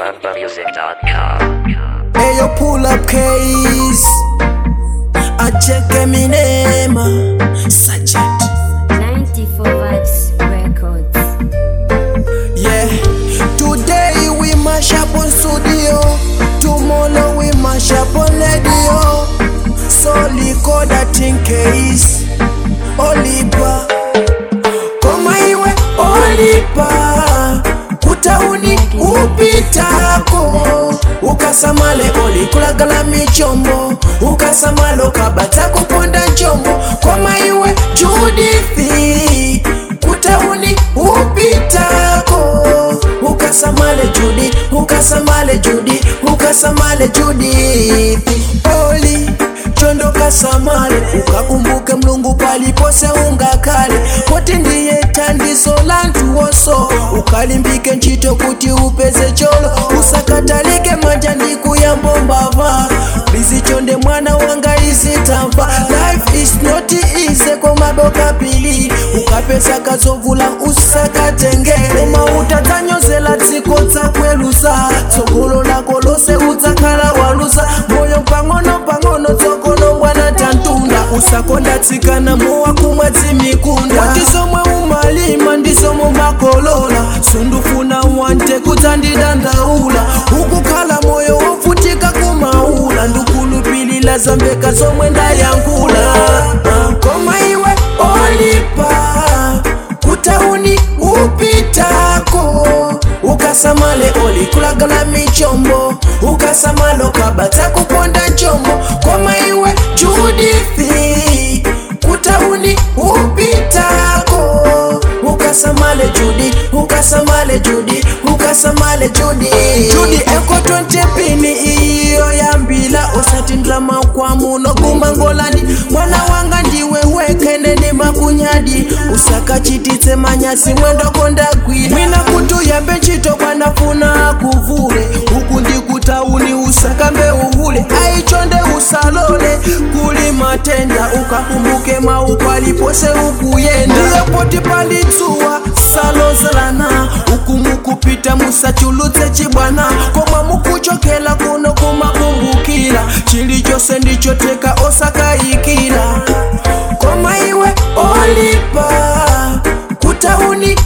AlambaMusic.com. Hey, yo, pull up case. I check Eminema. Sergeant. 94 Vibes Records. Yeah. Today we mash up on studio. Tomorrow we mash up on radio. So record that in case. Olipa. Koma iwe olipa. Utauni upitako. Ukasamale olikulagala michombo. Ukasamale ukabata kuponda njombo. Koma iwe Judithi. Utauni upitako. Ukasamale Judi, ukasamale Judi, ukasamale Judi. Oli chondo kasamale ukakumbuke mlungu palipose unga kale koti ndiye tandizo la ntu woso ukalimbike nchito kuti upeze cholo usakatalike manja ndikuyambo mbava lizichonde mwana wanga izitamva life is not easy komadoka pili ukapesa kazovula usakatengere koma utadzanyozela dziko dzakwelusa tsogolo lako lose udzakhala walusa moyo pang'ono pang'ono tsokono mbwana tantunda usakonda tsikana mowa kumwa dzimikunda kuti zomwe umalima ndizomwe makolola sundufuna wante kudzandidandaula ukukhala moyo wovutika kumaula ndikulupilila zambeka zomwe ndayankhula koma iwe olipa kutauni upitako ukasamale olikulagala michombo ukasamale ukabata kuponda njombo koma iwe judithi kutauni upitako ukasamale judi ukasamale judi ukasamale judi judi eko 20 pini iyo yambila usatindila makwamuno kumangolani mwana wanga ndiwe wekene ni makunyadi usakachititse manyasi mwendo kondagwira mwina kutu yambe ntchito kwanafuna kuvule uku ndikutauni usakambe uhule aichonde usalole kuli matenda ukakumbuke mauko alipose ukuyenda ndiyo poti palitsuwa salozelana ukumukupita musachulutse chibwana koma mukuchokela kuno kumakumbukira chilichonse ndichoteka osakayikira koma iwe olipa kutauni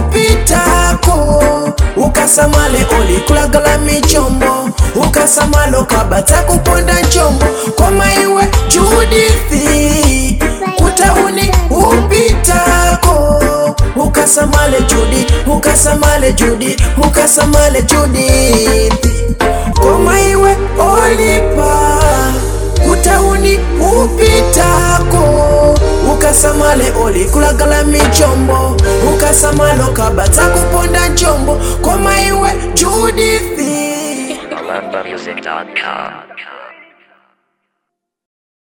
upitako ukasamale olikulagala michombo ukasamale ukabata kuponda njombo koma iwe judithi kutauni upitako ukasamale judi ukasamale judi ukasamale judithi koma iwe olipa kutauni upitako ukasamale olikulagala michombo ukasamale ukabata kuponda njombo koma iwe judithi AlambaMusic.com.